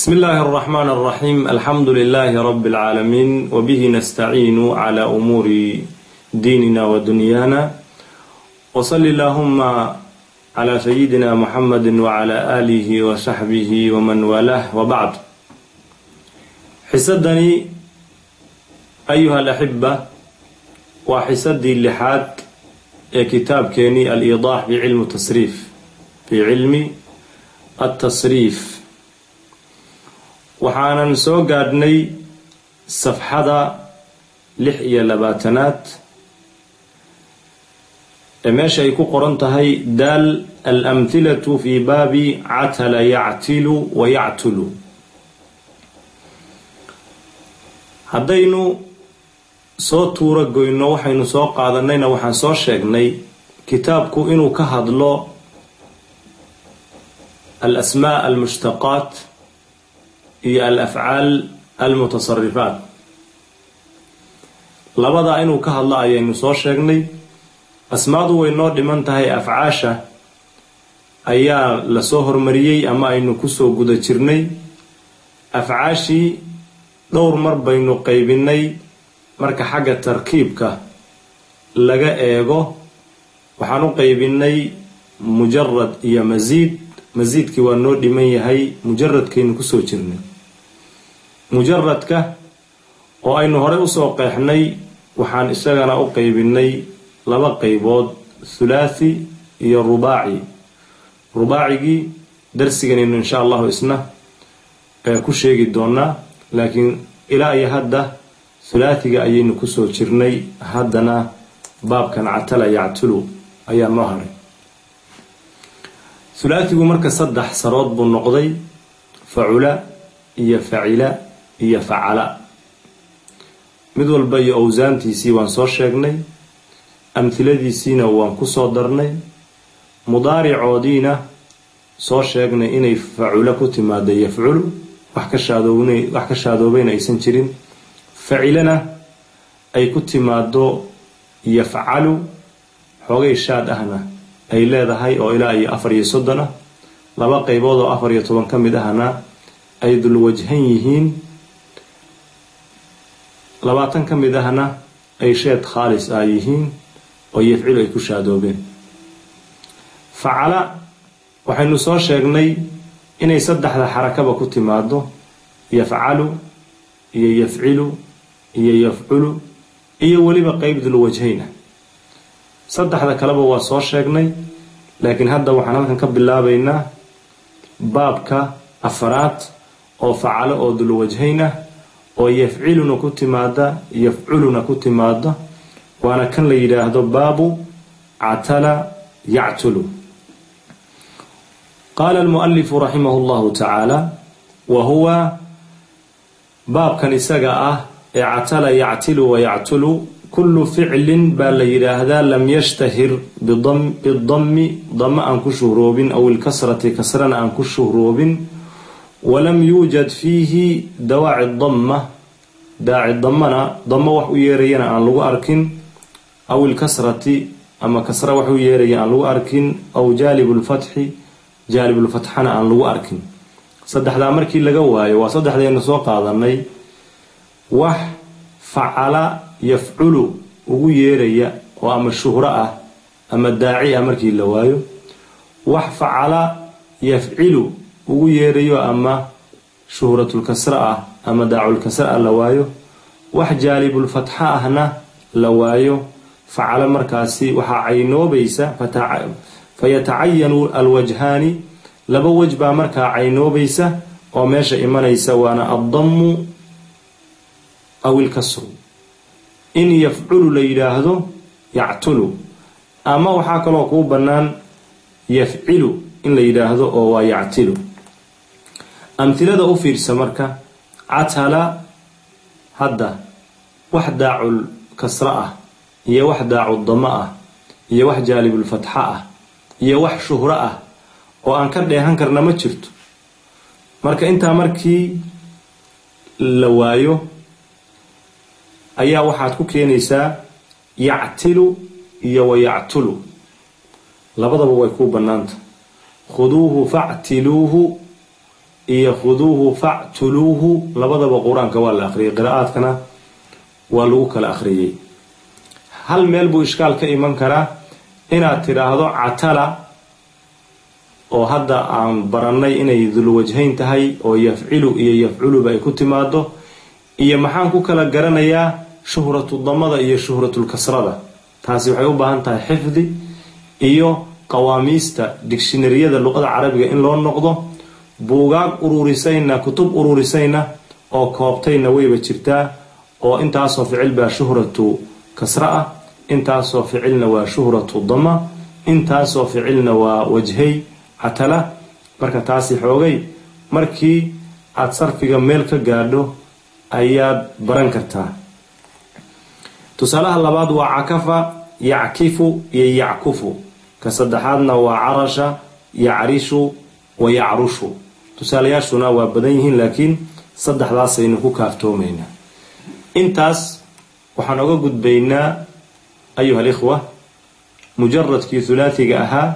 بسم الله الرحمن الرحيم الحمد لله رب العالمين وبه نستعين على أمور ديننا ودنيانا وصل اللهم على سيدنا محمد وعلى آله وصحبه ومن والاه وبعد xisadani ayuha alaxiba waa xisadii lixaad ee kitaabkeenii aliidaax bicilmi tasriif fii cilmi altasriif waxaanan soo gaadhnay safxada lix iyo labaatanaad ee meesha ay ku qoran tahay daal alamhilatu fi baabi catala yactilu wa yactulu haddaynu soo tuuro goyno waxaynu soo qaadanayna waxaan soo sheegnay kitaabku inuu ka hadlo alasmaa almushtaqaat iyo alafcaal almutasarifaat labadaa inuu ka hadlo ayaynu soo sheegnay asmaadu way noo dhiman tahay afcaasha ayaa lasoo hormariyey ama aynu kusoo guda jirnay afcaashii dhowr mar baynu qaybinay marka xagga tarkiibka laga eego waxaan u qaybinay mujarad iyo masiid masiidkii waa noo dhiman yahay mujaradkaynu kusoo jirnay mujaradka oo aynu horey usoo qeexnay waxaan isagana u qaybinay laba qaybood thulaathi iyo rubaaci rubaacigii darsiganaynu insha allahu isna ku sheegi doonaa laakiin ilaa iyo hadda thulaathiga ayaynu kusoo jirnay haddana baabkan catala yactulu ayaa noo haray thulaathigu marka saddex sarood buu noqday facula iyo facila iyo facala mid walba iyo owsaantiisii waan soo sheegnay amhiladiisiina waan kusoo darnay mudaaricoodiina soo sheegnay inay facula ku timaada yafculu wax ka shaadoobayna aysan jirin facilana ay ku timaado yafcalu xoogay shaad ahna ay leedahay oo ilaa iyo afar iyo soddon ah laba qaybood oo afar iyo toban ka mid ahna ay dulwajhan yihiin labaatan ka mid ahna ay sheed khaalis ah yihiin oo yafcilu ay ku shaadoobeen facala waxaynu soo sheegnay inay saddexda xarakaba ku timaado yafcalu iyo yafcilu iyo yafculu iyo weliba qeyb dulwajhayna saddexda kaleba waa soo sheegnay laakiin hadda waxaan halkan ka bilaabaynaa baabka afaraad oo facalo oo dulwajhayn ah oo yafciluna ku timaada yafculuna ku timaada waana kan la yidhaahdo baabu catala yactulu qaala almualifu raximah llahu tacaala wa huwa baabkan isaga ah ee catala yactilu wa yactulu kullu ficlin baa la yidhaahdaa lam yashtahir bidammi dama aan ku shuhroobin aw ilkasrati kasrana aan ku shuhroobin walam yuujad fiihi dawaaci damma daaci dammana damo wax u yeerayana aan lagu arkin aw ilkasrati ama kasra wax u yeeraya aan lagu arkin aw jaalib lfatxi jaalibulfatxana aan lagu arkin saddexdaa markii laga waayo waa saddexdaynu soo qaadanay wax facala yafculu ugu yeeraya oo ama shuhro ah ama daaci ah markii la waayo wax facala yafcilu ugu yeerayo ama shuhratulkasra ah ama daaculkasra ah la waayo wax jaalibulfatxa ahna la waayo facalo markaasi waxaa caynoobaysa fayatacayanu alwajhaani laba wej baa markaa caynoobaysa oo meesha imanaysa waana addammu aw ilkasru in yafculu la yidhaahdo yactulu ama waxaa kaloo kuu bannaan yafcilu in la yidhaahdo oo waa yactilu amhilada u fiirsa marka catala hadda wax daacul kasra ah iyo wax daacu dama ah iyo wax jaalibulfatxa ah iyo wax shuhro ah oo aan ka dheehan karna ma jirto marka intaa markii la waayo ayaa waxaad ku keenaysaa yactilu iyo wa yactulu labadaba way kuu bannaanta khuduuhu factiluuhu iyo khuduuhu factuluuhu labadaba qur-aanka waa la akhriyay qiraa'aadkana waa lagu kala akhriyey hal meel buu ishkaal ka iman karaa inaad tidhaahdo catala oo hadda aan barannay inay dulwajhayn tahay oo yafcilu iyo yafculuba ay ku timaado iyo maxaan ku kala garanayaa shuhratu damada iyo shuhratulkasrada taasi waxay u baahan tahay xifdi iyo qawaamiista digshinariyada luqada carabiga in loo noqdo buugaag ururisayna kutub ururisayna oo koobtayna wayba jirtaa oo intaasoo ficil baa shuhratu kasra ah intaasoo ficilna waa shuhratu dama intaasoo ficilna waa wajhay catala marka taasi xoogay markii aada sarfiga meel ka gaadho ayaad baran kartaa tusaalaha labaad waa cakafa yackifu iyo yackufu ka saddexaadna waa carasha yacrishu wa yacrushu tusaalayaashuna waa badan yihiin laakiin saddexdaasaynu ku kaaftoomaynaa intaas waxaan oga gudbaynaa ayuha alikhwa mujaradkii hulaathiga ahaa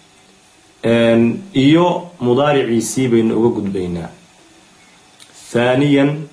iyo mudaariciisii baynu uga gudbaynaa haaniyan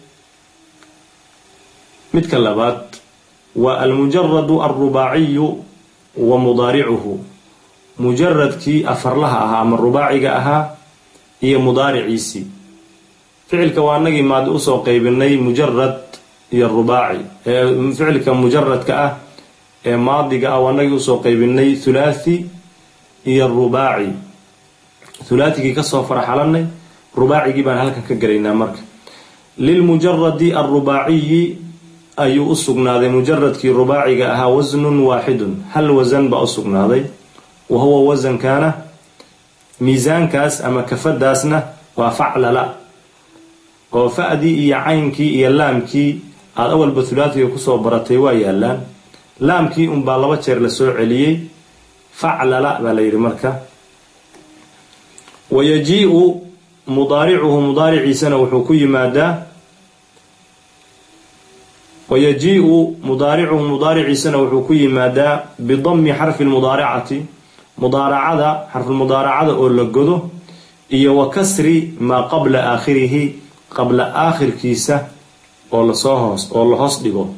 midka labaad waa almujaradu alrubaaciyu wa mudaaricuhu mujaradkii afarlaha ahaa ama rubaaciga ahaa iyo mudaariciisii ficilka waa anagii maadi usoo qaybinay mujarad iyo rubaaci ficilka mujaradka ah ee maadiga ah waa anagii usoo qaybinay thulaathi iyo rubaaci hulaathigii kasoo faraxalanay rubaacigii baan halkan ka gelaynaa marka lilmujaradi alrubaaciyi ayuu u sugnaaday mujaradkii rubaaciga ahaa wasnun waaxidun hal wasan baa u sugnaaday wa huwa wasankaana miisaankaas ama kafadaasna waa faclala oo fa-dii iyo caynkii iyo laamkii aada awalba hulaathiga kusoo baratay waa yaalaan laamkii unbaa laba jeer la soo celiyey faclala baa la yidhi marka wayajiiu mudaaricuhu mudaariciisana wuxuu ku yimaadaa wayajiiu mudaaricuhu mudaariciisana wuxuu ku yimaadaa bidami xarfi lmudaaracati mudaaracada xarfulmudaaracada oo la godo iyo wa kasri maa qabla aakhirihi qabla aakhirkiisa oo lasoo hoos oo la hoos dhigo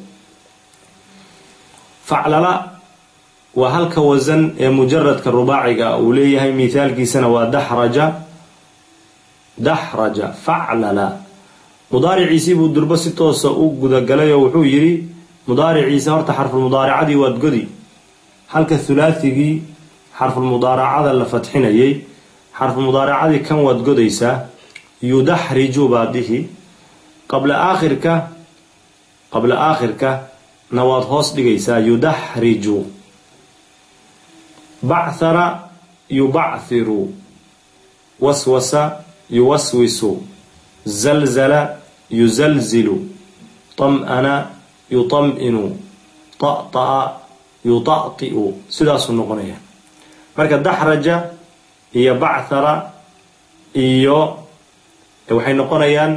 faclala waa halka wasan ee mujaradka rubaaciga uu leeyahay mithaalkiisana waa daxraja daxraja faclala mudaariciisii buu durbo si toosa u gudagalay oo wuxuu yidhi mudaariciisa horta xarfulmudaaracadii waad godi halka hulaathigii xarfulmudaaracada la fadxinayay xarfulmudaaracadii kan waad godaysaa yudaxriju baa dihi qabla aakhirka qabla aakhirka na waad hoos dhigaysaa yudaxriju bachara yubacthiru waswasa yuwaswisu zalzala yuzalzilu tam-ana yutam-inu ta'ta'a yuta'ti'u sidaasuu noqonaya marka daxraja iyo bachara iyo waxay noqonayaan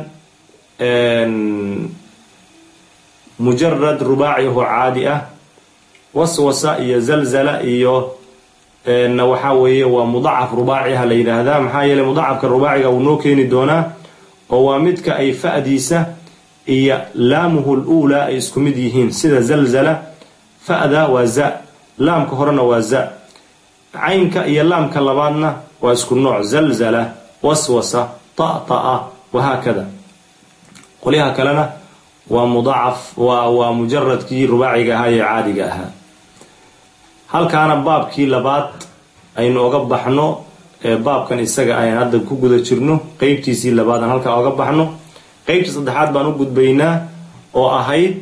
mujarad rubaaci oo caadi ah waswasa iyo zalzala iyo na waxaa weeye waa mudacaf rubaaciha la yidhaahdaa maxaa yeeley mudacafka rubaaciga uu noo keeni doonaa oo waa midka ay fa-diisa iyo laamuhu luulaa ay isku mid yihiin sida zalzala fa-da waa za laamka horena waa za caynka iyo laamka labaadna waa isku nooc zalzala waswasa ta'ta'a wahaakada qolyaha kalena waa mudacaf waa waa mujaradkii rubaaciga ahaa ee caadiga ahaa halkaana baabkii labaad aynu oga baxno ee baabkan isaga ayaan hadda ku guda jirno qeybtiisii labaad aan halkaa oga baxno qeybtii saddexaad baan u gudbaynaa oo ahayd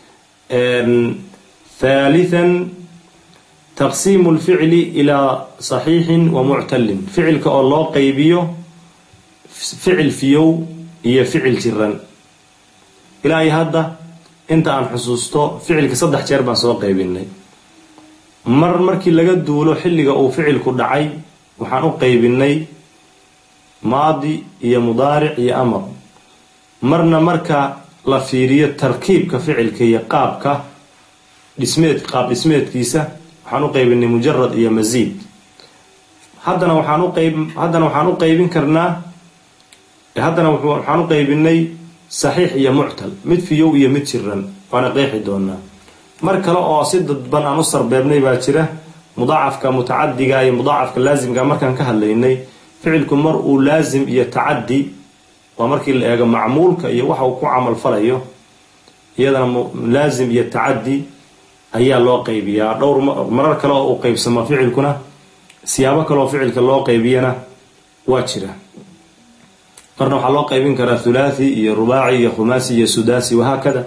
thaalithan taqsiimu lficli ilaa saxiixin wa muctalin ficilka oo loo qeybiyo ficil fiyow iyo ficil jiran ilaahay hadda inta aan xusuusto ficilka saddex jeer baan soo qeybinay mar markii laga duulo xilliga uu ficilku dhacay waxaan u qeybinay maadi iyo mudaaric iyo amar marna marka la fiiriyo tarkiibka ficilka iyo qaabka dhismeed qaab dhismeedkiisa waxaan u qeybinay mujarad iyo masiid haddana waxaan u qeyb haddana waxaan u qeybin karnaa haddana waxaan u qaybinay saxiix iyo muctal mid fiyow iyo mid jiran waana qeexi doonaa mar kale oo si dadban aan u sarbeebnay baa jira mudaacafka mutacadiga iyo mudaacafka laasimka markaan ka hadlaynay ficilku mar uu laasim iyo tacadi waa markii la eego macmuulka iyo waxa uu ku camal falayo iyadana laasim iyo tacadi ayaa loo qaybiyaa dhowr marar kale oo uu qaybsamo ficilkuna siyaabo kaleoo ficilka loo qaybiyana waa jira marna waxaa loo qaybin karaa thulaathi iyo rubaaci iyo khumaasi iyo sudaasi wahaakada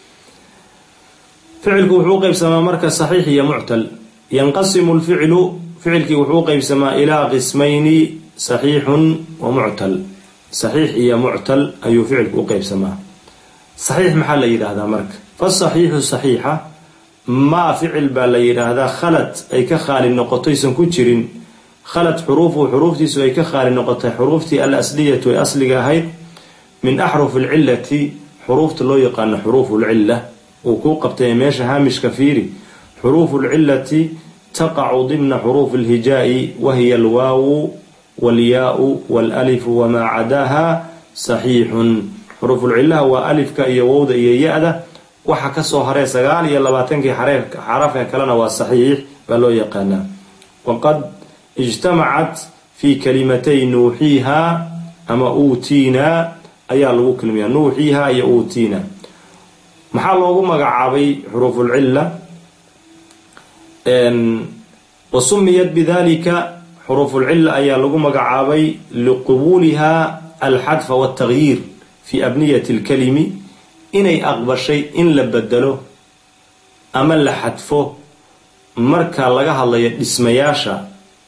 ficilku wuxuu u qaybsamaa marka saxiix iyo muctal yanqasimu lficlu ficilkii wuxuu u qaybsamaa ilaa qismayni saxiixun wa muctal saxiix iyo muctal ayuu ficilku u qaybsamaa saxiix maxaa la yidhaahdaa marka fasaxiixu saxiixa maa ficil baa la yidhaahdaa khalad ay ka khaali noqotoysan ku jirin khalad xuruufuhu xuruuftiisu ay ka khaali noqotay xuruuftii al asliyatu ee asliga ahayd min axrufi alcilati xuruufta loo yaqaano xuruufu lcilla uu kuu qabtay meesha haamishka fiiri xuruufu lcilati taqacu dimna xuruufi alhijaa'i wahiya alwaawu walyaau walalifu wamaa cadaaha saxiixun xuruufulcillaha waa alifka iyo wowda iyo ya-da waxa kasoo haree sagaal iyo labaatankii xarafka kalena waa saxiix baa loo yaqaanaa waqad ijtamacat fii kalimatay nuuxiiha ama uutiinaa ayaa lagu kelmiyaa nuuxiiha iyo uutiina maxaa loogu magacaabay xuruufulcilla wa sumiyat bidalika xuruufulcilla ayaa lagu magacaabay liqubuuliha alxadfa waltagyiir fi abniyati lkalimi inay aqbashay in la bedelo ama la xadfo marka laga hadlayo dhismayaasha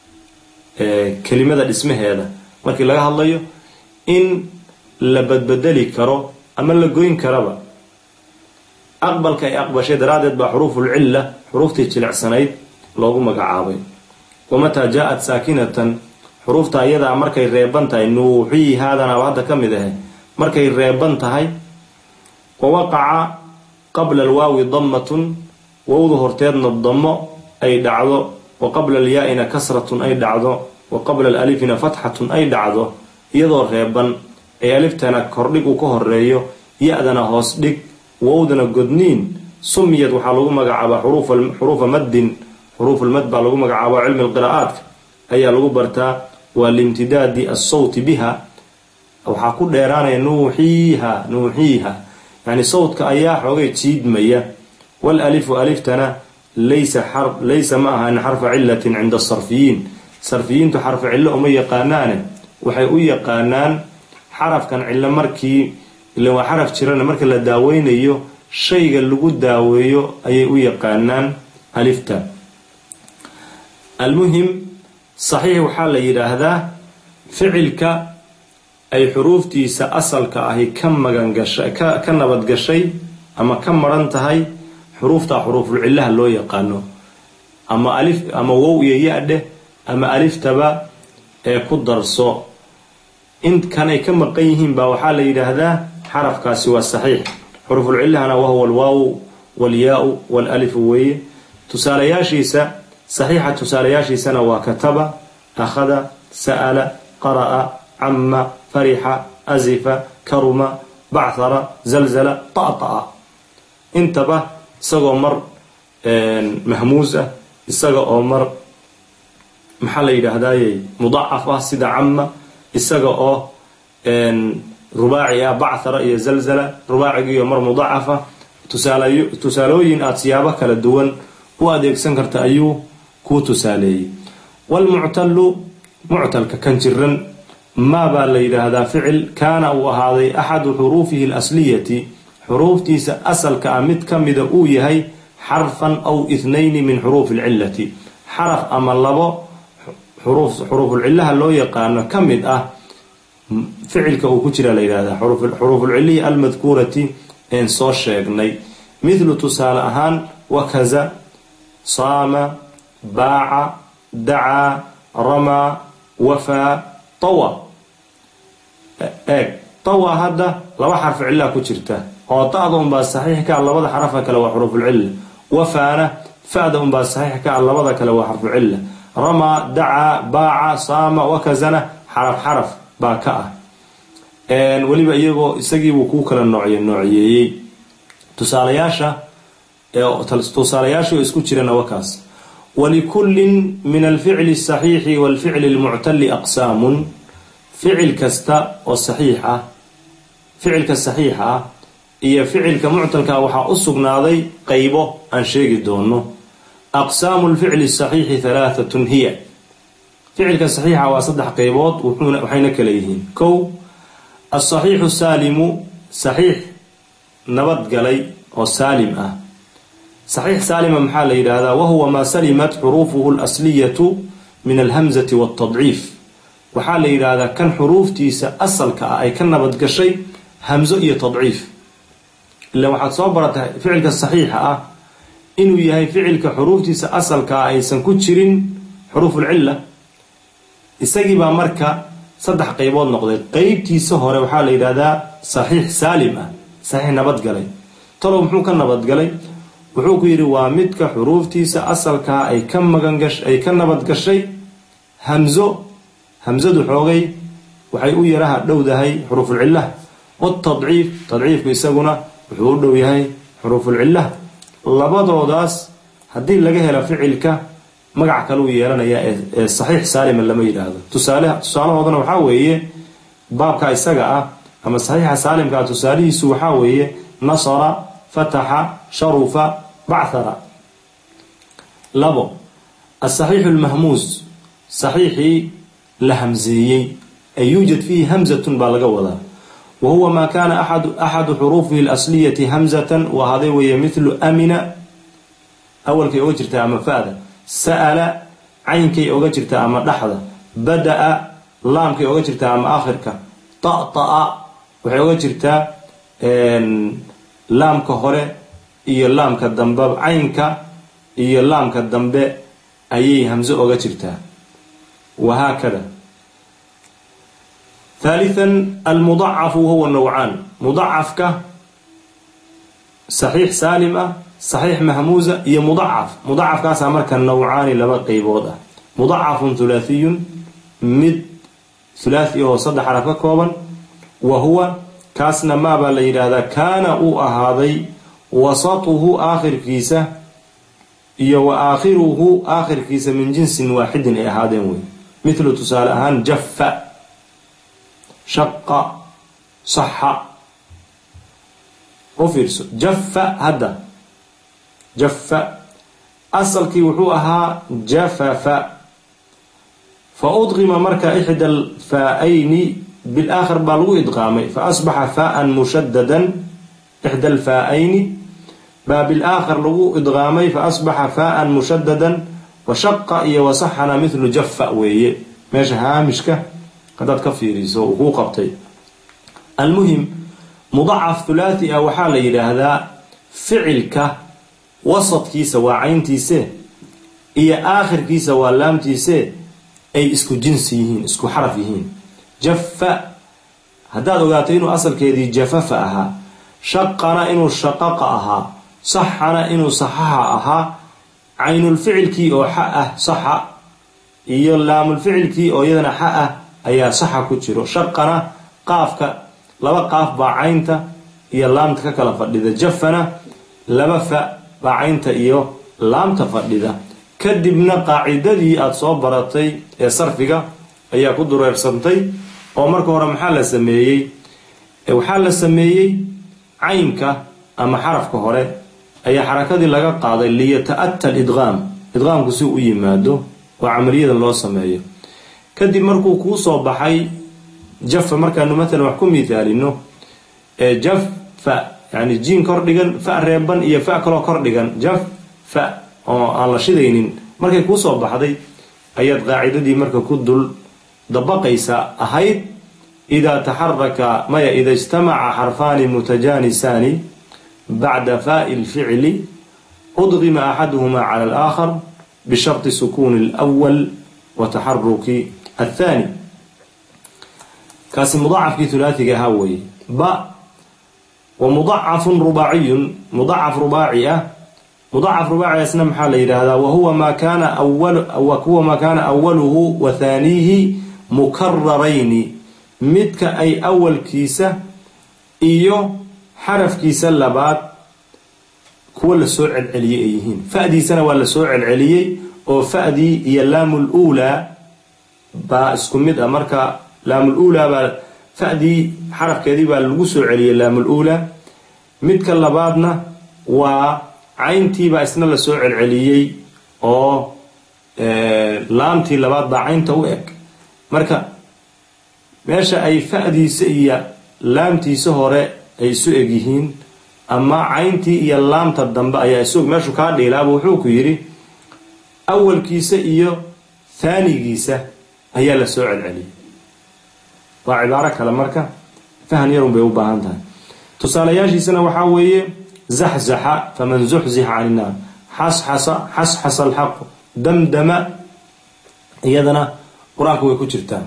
kelimada dhismaheeda markii laga hadlayo in la badbedeli karo ama la goyn karaba aqbalka ay aqbashay daraaddeed baa xuruufulcilla xuruuftii jilicsanayd loogu magacaabay wamataa jaa-at saakinatan xuruufta ayadaa markay reeban tahay nuuxii haadanaaba hadda ka mid ahe markay reeban tahay wa waqaca qabla alwaawi dammatun wowda horteedna dammo ay dhacdo wa qabla alyaa-ina kasratun ay dhacdo wa qabla alalifina fatxatun ay dhacdo iyadoo reeban ee aliftana kordhig uu ka horeeyo ya-dana hoos dhig wowdana godniin sumiyad waxaa lagu magacaabaa xuruufa maddin xuruufulmad baa lagu magacaaba cilmi lqiraa'aadka ayaa lagu bartaa waa limtidaadi assawti biha waxaa ku dheeraanaya nuuxiiha nuuxiiha yani sawdka ayaa xoogay jiidmaya wal alifu aliftana laysa laysa ma ahan xarfa cilatin cinda asarfiyiin sarfiyiintu xarfa cillo uma yaqaanaane waxay u yaqaanaan xarafkan cillo markii ila waa xaraf jirana marka la daaweynayo shayga lagu daaweeyo ayay u yaqaanaan alifta almuhim saxiix waxaa la yidhaahdaa ficilka ay xuruuftiisa asalka ahi ka magangashay ka nabadgashay ama ka maran tahay xuruufta xuruufulcillaha loo yaqaano ama alif ama wow iyo ya-dheh ama aliftaba ee ku darso inkanay ka maqan yihiin baa waxaa la yidhaahdaa xarafkaasi waa saxiix xurufulcillahana wahuwa alwaaw walyaa-u walalifu weeye tusaalayaashiisa saxiixa tusaalayaashiisana waa kataba akhada sa'ala qara'a cama farixa asifa karuma bachara zalzala ta'ta'a intaba isagoo mar mahmuus ah isaga oo mar maxaa la yidhaahdaye mudacaf ah sida cama isaga oo rubaaci ah bachara iyo zalzala rubaacigiiyo mar mudacafa tusaalooyin aada siyaabo kala duwan u adeegsan karta ayuu kuu tusaaleeyey walmuctalu muctalka kan jiran maa baa la yidhaahdaa ficil kaana uu ahaaday axadu xuruufihi asliyati xuruuftiisa asalka ah mid ka mida uu yahay xarfan aw ithnayni min xuruufi alcillati xaraf ama labo xuruufulcillaha loo yaqaano ka mid ah ficilka uu ku jira la yidhahdaa xuruufulcillihi almadkuurati een soo sheegnay mithlu tusaale ahaan wakaza saama baaca dacaa ramaa wafaa tawa eeg tawa hadda laba xarfu cillaa ku jirta oo ta'da unbaa saxiix ka ah labada xarafa kale waa xuruufulcilla wafaana fa'da unbaa saxiix ka ah labada kale waa xarfucilla ramaa dacaa baaca saama wakazana xaraf xaraf baa ka ah weliba iyagoo isagiibuu kuu kala noocy noocyeeyey tusaalayaasha tusaalayaashii oo isku jirana wakaas walikullin min alficli asaxiixi walficli lmuctali aqsaamun ficil kasta oo saxiix ah ficilka saxiixa ah iyo ficilka muctalka waxaa u sugnaaday qaybo aan sheegi doono aqsaamu lficli saxiixi halaaatun hiya ficilka saxiixa waa saddex qaybood waxayna kala yihiin kow asaxiixu saalimu saxiix nabadgalay oo saalim ah saxiix saalima maxaa la yidhaahdaa wahuwa maa salimat xuruufuhu alasliyatu min alhamzati waltadciif waxaa la yidhaahdaa kan xuruuftiisa asalka ah ay ka nabadgashay hamzo iyo tadciif ila waxaad soo baratay ficilka saxiixa ah inuu yahay ficilka xuruuftiisa asalka ah aysan ku jirin xuruufulcilla isagiibaa marka saddex qaybood noqday qeybtiisa hore waxaa la yidhaahdaa saxiix saalim ah saxiix nabadgalay talow muxuu ka nabadgalay wuxuu ku yidhi waa midka xuruuftiisa asalkaa ay ka magangash ay ka nabadgashay hamzo hamzadu xoogay waxay u yaraha dhowdahay xuruufulcillah watadciif tadciifku isaguna wuxuu u dhow yahay xuruufulcillah labadoodaas haddii laga helo ficilka magac kaleu yeelanaya ee saxiix saalima lama yidhaahdo tusaale tusaalahoodana waxaa weeye baabka isaga ah ama saxiixa saalimkaa tusaalihiisu waxaa weeye nasara fataxa sharufa bachara labo asaxiixu lmahmuus saxiixii la hamseeyey ay yuujad fiihi hamzatun baa laga wadaa wa huwa maa kaana axadu xuruufihi alasliyati hamzatan u ahaaday weeye midlu amina awalkay oga jirtaa ama fa'da sa'ala caynkay oga jirtaa ama dhaxda bada-a laamkay oga jirtaa ama aakhirka ta'ta'a waxay oga jirtaa laamka hore iyo laamka dambe caynka iyo laamka dambe ayay hamso oga jirtaa wahaakada haalian almudacafu wahuwa nawcaan mudacafka saxiix saalim ah saxiix mahmuusa iyo mudacaf mudacafkaasaa marka nawcaani laba qeybood ah mudacafun thulaahiyun mid thulaathi oo saddex xaraf ka kooban wa huwa kaasna maabaa la yidhaahdaa kaana uu ahaaday wasatuhu aakhirkiisa iyo wa aakhiruhu aakhirkiisa min jinsin waaxidin ay ahaadeen wey mithlu tusaale ahaan jaffa shaqa saxa u fiirso jaffa hadda jaffa asalkii wuxuu ahaa jafafa fa udqima marka ixda alfaa-ayni bilaakhir baa lagu idqaamay fa asbaxa faaan mushadadan ixda alfaa-ayni baa bilaakhir lagu idqaamay fa asbaxa faaan mushadadan wa shaqa iyo wasaxana mithlu jaffa weeye meesha haamishka haddaad ka fiiriso uu kuu qabtay almuhim mudacaf thulaathi ah waxaa la yidhaahdaa ficilka wasadkiisa waa cayntiise iyo aakhirkiisa waa laamtiise ay isku jinsi yihiin isku xaraf yihiin jaffa haddaad ogaato inuu asalkeedii jafafa ahaa shaqana inuu shaqaqa ahaa saxana inuu saxaxa ahaa caynulficilkii oo xa ah saxa iyo laamulficilkii oo iyadana xa ah ayaa saxa ku jiro shaqana qaafka laba qaaf baa caynta iyo laamta ka kala fadhida jafana laba fa baa caynta iyo laamta fadhida kadibna qaacidadii aada soo baratay ee sarfiga ayaa ku dureersantay oo marka hore maxaa la sameeyey waxaa la sameeyey caynka ama xarafka hore ayaa xarakadii laga qaaday liyata-ata lidqaam idqaamku si u yimaado oo camaliyada loo sameeyo kadib markuu kuu soo baxay jafa markaanu matalan wax ku mithaalino jafa yani jiin kor dhigan fa reeban iyo fa kaloo kor dhigan jaf fa oo aan la shidaynin markay kuu soo baxday ayaad qaacidadii marka ku dul dabaqaysa ahayd idaa taxaraka maya ida ijtamaca xarfaani mutajanisaani bacda faai lficli udqima axaduhuma cala alaakhar bisharti sukuuni alwal wa taxaruki athani kaasi mudacafkii hulaatiga ahaa weeye ba wa mudacafun rubaaciyun mudacaf rubaaci ah mudacaf rubaacigaasna maxaa la yidhaahdaa wahuwa maa kaana huwa maa kaana awaluhu wa thaaniihi mukararayni midka ay awalkiisa iyo xarafkiisa labaad kuwa lasoo celceliyey ay yihiin fa'diisana waa lasoo celceliyey oo fa'dii iyo laamul uulaa baa isku mid ah marka laamul uulaa baa fa'dii xarafkeedii baa lagu soo celiyey laamul uulaa midka labaadna waa cayntiibaa isna lasoo celceliyey oo laamtii labaad baa caynta u eg marka meesha ay fa'diisa iyo laamtiisa hore ay isu eg yihiin ama cayntii iyo laamta dambe ayaa isu eg meeshuu kaa dhiilaaba wuxuu ku yidhi awalkiisa iyo haanigiisa ayaa la soo celceliyay waa cibaaro kale marka fahan yarun bay u baahan tahay tusaalayaashiisana waxaa weeye zaxzaxa faman zuxzixa can innaar xasxasa xasxasa alxaqu damdama iyadana qur-aanka way ku jirtaa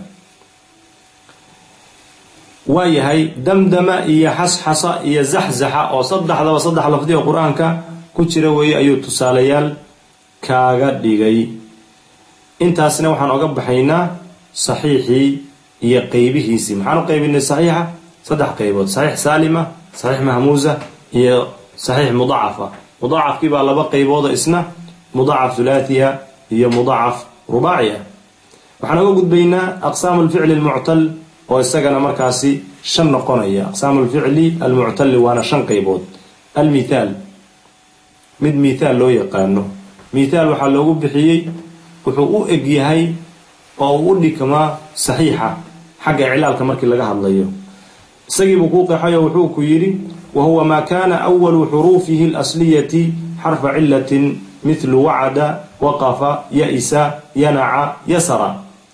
waa yahay damdama iyo xasxasa iyo zaxzaxa oo saddexdaba saddex lafdi oo qur-aanka ku jira weeye ayuu tusaalayaal kaaga dhigay intaasna waxaan oga baxaynaa saxiixii iyo qeybihiisii maxaan u qaybinay saxiixa saddex qaybood saxiix saalima saxiix mahmuusa iyo saxiix mudacafa mudaacafkii baa laba qaybooda isna mudacaf thulaathiya iyo mudacaf rubaaci ah waxaan oga gudbaynaa aqsaamu lficli almuctal oo isagana markaasi shan noqonaya aqsaamu lficli almuctali waana shan qaybood almithaal mid mithaal loo yaqaano mithaal waxaa loogu bixiyey wuxuu u eg yahay oo uu u dhikmaa saxiixa xagga iclaalka markii laga hadlayo isagiibuu kuu qeexayo wuxuu ku yidhi wa huwa maa kaana awalu xuruufihi alasliyati xarfa cilatin mithlu wacada waqafa ya-isa yanaca yasara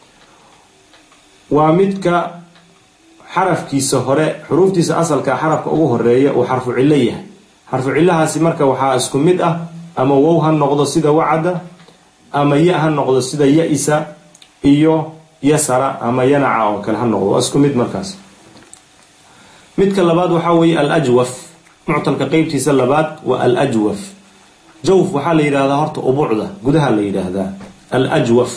waa midka xarafkiisa hore xuruuftiisa asalka xarafka ugu horeeya uu xarfu cillo yahay xarfu cillahaasi marka waxaa isku mid ah ama wow ha noqdo sida wacada ama ya ha noqdo sida ya-isa iyo yasara ama yanaca oo kale ha noqdo waa isku mid markaas midka labaad waxaa weeye alajwaf muctalka qeybtiisa labaad waa alajwaf jawf waxaa la yidhahdaa horta ubuucda gudaha la yidhaahdaa alajwaf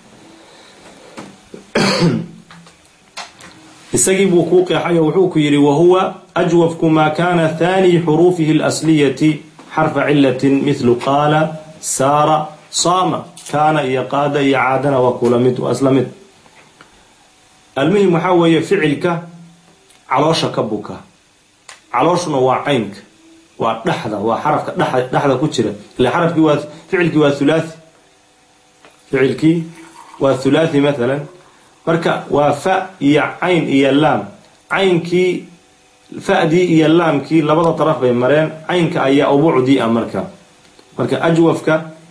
isagii buu kuu qeexayo wuxuu ku yidhi wahuwa ajwafku maa kaana thaani xuruufihi alasliyati xarfa cilatin mithlu qaala saara saama kaana iyo qaada iyo caadana waa kula mid waa isla mid almuhim waxaa weeye ficilka caloosha ka buka calooshuna waa caynka waa dhexda waa xarafka dhexda ku jira ila xarafkii waa ficilkii waa hulaathi ficilkii waa hulaathi mathalan marka waa fa iyo cayn iyo laam caynkii fa'dii iyo laamkii labada daraf bay mareen caynka ayaa ubuucdii ah marka marka ajwafka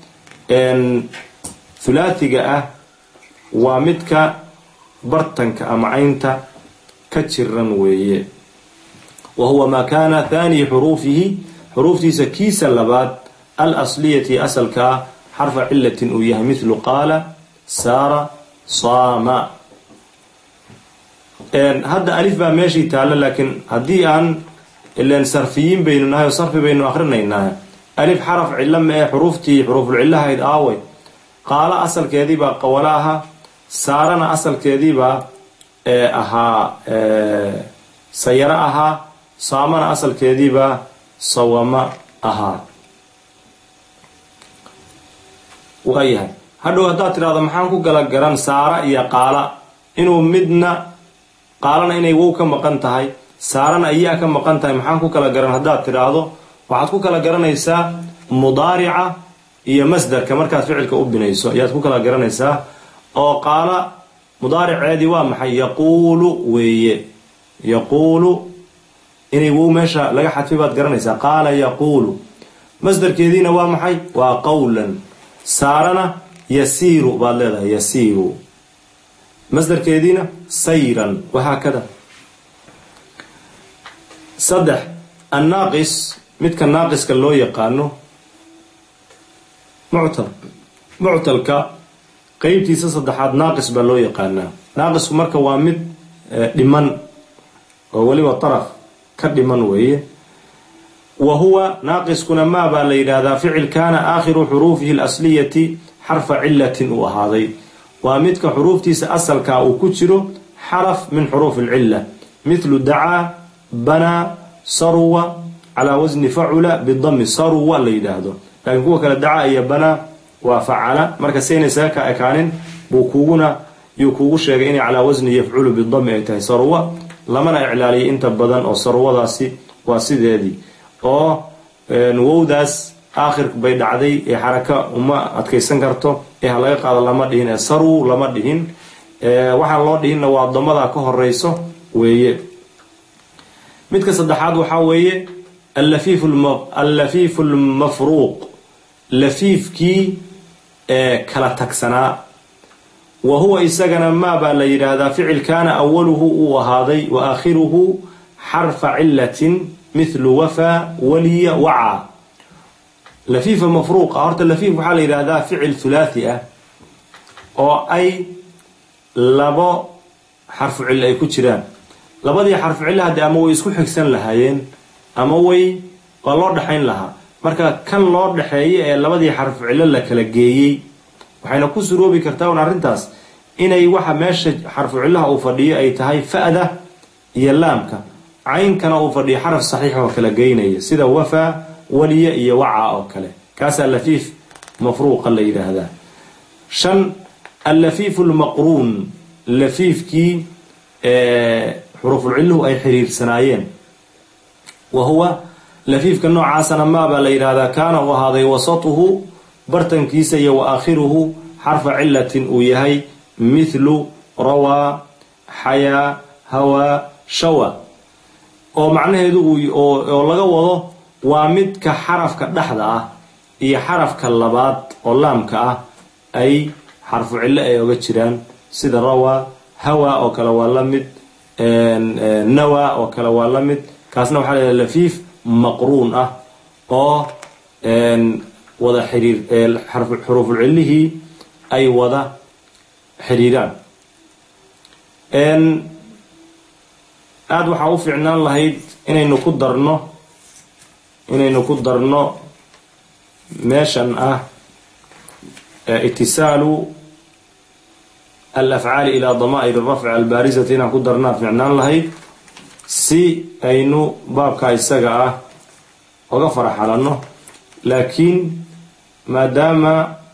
hulaathiga ah waa midka bartanka ama caynta ka jiran weeye wa huwa maa kaana thaani xuruufihi xuruuftiisa kiisa labaad al asliyati asalka ah xarfa cilatin uu yahay mithlu qaala saara saama hadda alif baa meeshii taalla laakiin haddii aan ilan sarfiyiin baynu nahay oo sarfi baynu akrinaynaa alif xaraf cillo ma ee xuruuftii xuruuful cillahayd aaway qaala asalkeediibaa qawalo ahaa saarana asalkeediibaa ahaa sayaro ahaa saamana asalkeediibaa sawama ahaa waayahay hadhow haddaad tidhahdo maxaan ku gala garan saara iyo qaala inuu midna qaalana inay wow ka maqan tahay saarana iyaa ka maqan tahay maxaan ku kala garan haddaad tidhaahdo waxaad ku kala garanaysaa mudaarica iyo masdarka markaad ficilka u binayso ayaad ku kala garanaysaa oo qaala mudaariceedii waa maxay yaquulu weeye yaquulu inay wow meesha laga xadfay baad garanaysaa qaala yaquulu masdarkeediina waa maxay waa qawlan saarana yasiiru baad leedahay yasiiru masdarkeediina sayran wahaakada saddex annaaqis midka naaqiska loo yaqaano muctal muctalka qeybtiisa saddexaad naaqis baa loo yaqaanaa naaqisku marka waa mid dhiman oo weliba taraf ka dhiman weeye wa huwa naaqiskuna maa baa la yidhaahdaa ficil kaana aakhiru xuruufihi alasliyati xarfa cilatin uu ahaaday waa midka xuruuftiisa asalkaa uu ku jiro xaraf min xuruuf alcilla mithlu dacaa banaa sarwa calaa wasni facula bidami sarwa la yidhaahdo laakiin kuwa kale dacaa iyo banaa waa facala marka sayna isaga ka ekaanin buu kuguna yuu kuugu sheegay inay calaa wasni yafculu bidami ay tahay sarwa lamana iclaaliyay inta badan oo sarwadaasi waa sideedii oo wowdaas aakhir bay dhacday ee xaraka uma adkaysan karto ee ha laga qaado lama dhihin ee sarw lama dhihin waxaan loo dhihinna waa damadaa ka horeyso weeye midka saddexaad waxaa weeye allafiifu lmafruuq lafiifkii ee kala tagsanaa wa huwa isagana maa baa la yidhaahdaa ficil kaana awaluhu uu ahaaday wa aakhiruhu xarfa cilatin mithlu wafaa waliya wacaa lafiifa mafruuqa horta lafiif waxaa la yidhaahdaa ficil thulaathi ah oo ay labo xarfu cillo ay ku jiraan labadii xarfu cillo haddii ama way isku xigsan lahaayeen ama way waa loo dhexayn lahaa marka kan loo dhexeeya ee labadii xarfu cillo la kala geeyey waxayna ku suroobi kartaa un arrintaas inay waxa meesha xarfu cillaha uu fadhiyo ay tahay fa'da iyo laamka caynkana uu fadhiyo xaraf saxiix oo kala geynaya sida wafaa waliya iyo waca oo kale kaasaa lafiif mafruuqa la yidhaahdaa shan allafiifu lmaqruun lafiifkii xuruufulcilluhu ay xiriirsanaayeen wa huwa lafiifka noocaasana maabaa la yidhaahdaa kaana uu ahaaday wasatuhu bartankiisa iyo wa aakhiruhu xarfa cilatin uu yahay mithlu rawaa xayaa hawaa shawa oo macnaheedu oo laga wado waa midka xarafka dhexda ah iyo xarafka labaad oo laamka ah ay xarfu cillo ay oga jiraan sida rawaa hawa oo kale waa la mid nawa oo kale waa la mid kaasna waxaa la lafiif maqruun ah oo wada xiriir xuruuful cillihii ay wada xiriiraan aada waxaa u fiicnaan lahayd inaynu ku darno inaynu ku darno meeshan ah itisaalu alafcaali ilaa damaa'ir rafci albaarisati inaan ku darnaa fiicnaan lahayd si aynu baabka isaga ah oga faraxalanno laakiin maadaama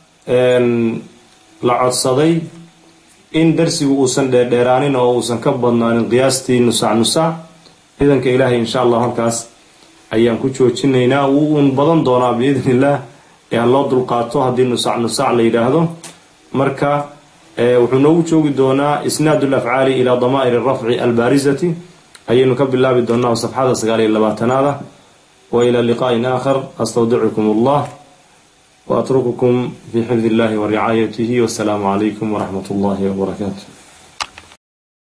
la codsaday in darsigu uusan dheerdheeraanin oo uusan ka badnaanin qiyaastii nusac nusac ciidanka ilaahay insha allah halkaas ayaan ku joojinaynaa wuu uun badan doonaa biidn illah ee ha loo dulqaato haddii nusac nusac la yidhaahdo marka wuxuu noogu joogi doonaa isnaad alafcaali ilaa damaa'ir rafci albaarisati ayaynu ka bilaabi doonaa safxada sagaal iyo labaatanaada wa ilaa liqaa'in aakhar astawdicukum allah وأترككم في حفظ الله ورعايته والسلام عليكم ورحمة الله وبركاته